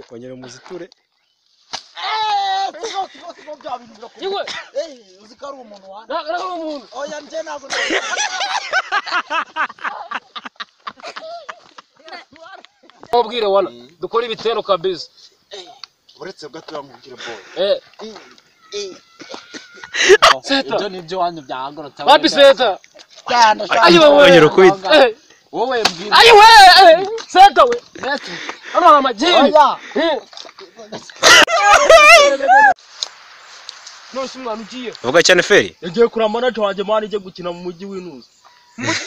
kongera muziture bya bintu birakubwira yewe uzi ko ari umuntu wanjye ntabwo ari umuntu oya njye ntabwo mubwire wana dukore ibitero kabisa uretse bwo atuye nkubwire boy eh Seta. ibyo nibyo wanyu byahagurutse wapi seta cyane ayiwe Ongera wewe ukwite. Eh, wowe mbwira ayiwe eh, seta we mbese hano hari amagini oya Eh. none se umwana ugiye vuga cyane feri yagiye kura manaje wanjye mwana igiye gukina mu mujyi w'intuzi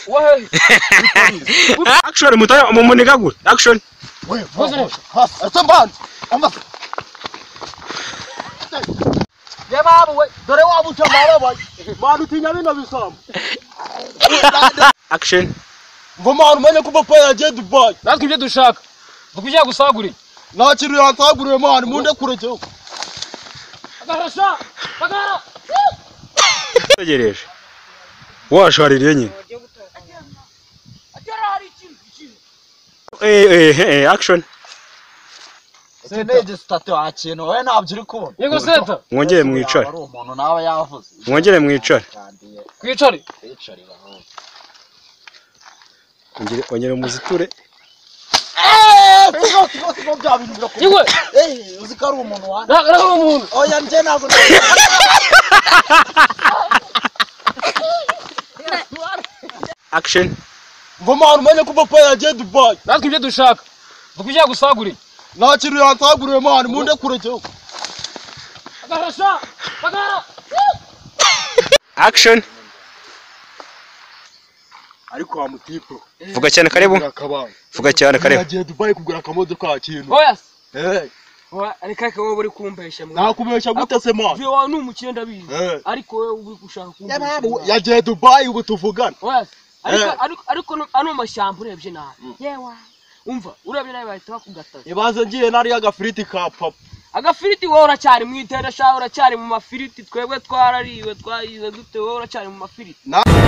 wahehe action mutaya umumunigagure action we ese mbanze amafi reba abo we dore waba uca mwababaye mwana utinya bino bisambo action mva mwana umenye ko papa yagiye dubayi natwe ibyo dushaka dukujya gusagurira nta kintu yansaguriye mwana munde kuregeho agarasha agara tegereje washaririye nyine Eh, eh, eh, eh, action ese nege sitati wakintu wowe ntabyo uri kubona yego seta mwongere mwicare ari umuntu nawe yavuze mwongere mwicare Kandiye, twicare kwicarira aho. Ongere- ongera muziture Sibo- sibo- sibo bya bintu birakubwira yewe Eh, uzi ko ari umuntu wanjye ntabwo ari umuntu oya njye ntabwo action mva mwana umenye ko papa yagiye dubayi natwe ibyo dushaka dukujya gusagurira nta kintu yansaguriye mwana munde kuregeho agarasha agara action ariko wa mutipu vuga cyane karebo akabanza vuga cyane karebo yagiye dubayi kugura akamodoka kintu oya se. eh Oya, reka reka wowe uri kumpesha mwana nakubesha gute se mwana vyo wawe ni umukire ndabizi Eh. ariko wowe ubu ushaka kumpesha Yababu, yagiye dubayi ubu tuvugana oya se. ariko Eh. ariko ariko no- ano mashyamba urebye nabi yewa umva urebye nabi bahita bakugataza ibanze ngiye nari agafiriti ka papa agafiriti wowe uracyari mu itera sha uracyari mu mafiriti twebwe twarariwe twayize dute wowe uracyari mu mafiriti Na-